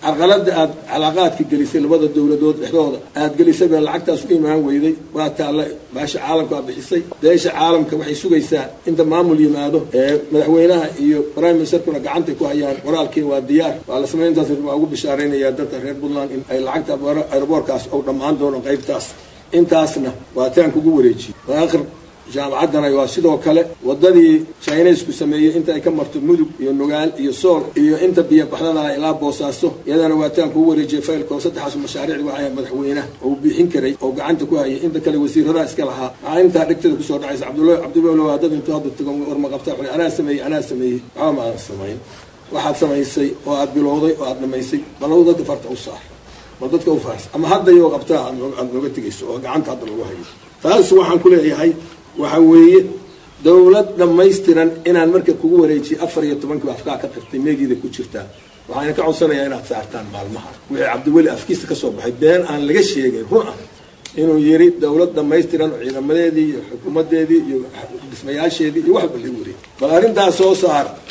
carqalada aad calaaqaadka gelisay labada dowladood dhexdooda aad gelisay baa lacagtaas u imaan weyday waa taalla baasha caalamka aa bixisay beesha caalamka waxay sugaysaa inta maamul yimaado ee madaxweynaha iyo prime ministerkuna gacantay ku hayaan walaalkiin waa diyaar waa la samay intaas waa ugu bishaaraynayaa dadka reer puntland in ay lacagta aeroboorkaas ou dhammaan doono qaybtaas intaasna waa taan kugu wareejiyey waakhir jaamacaddana waa sidoo kale wadadii chinesku sameeyey inta ay ka marto mudug iyo nugaal iyo sool iyo inta biyo baxdadana ilaa boosaaso iyadana waa taan kugu wareejiyey faylkoo saddexaas mashaariicdi waxay madaxweynaha oo bixin karay oo gacanta ku hayay inta kale wasiiradaha iska lahaa maxaa intaa dhegtada kusoo dhacaysa cabdulla cabdiwelo waa dad intuu hadda tago warma qabta xuli anaa sameeyey anaa sameeyey waxba ma aadan samayn waxaad samaysay oo aad bilowday oo aad dhamaysay balow dadka farta u saar bal dadka u faars ama hadda iyoo qabtaa aad nooga tegayso oo gacanta hadda lagu hayo taas waxaan ku leeyahay waxa weeye dowlad dhammaystiran inaan marka kugu wareejiye afar iyo tobankii afkaa ka qirtay meegiida ku jirtaa waxaana ka codsanayaa inaad saartaan maalmaha wixii cabdiweli afkiisa kasoo baxay been aan laga sheegin run ah inuu yiri dowlad dhammaystiran oo ciidamadeedii iyo xukuumadeedii iyo dhismayaasheedii iyo waxba lagu wareeyay bal arrintaas soo saar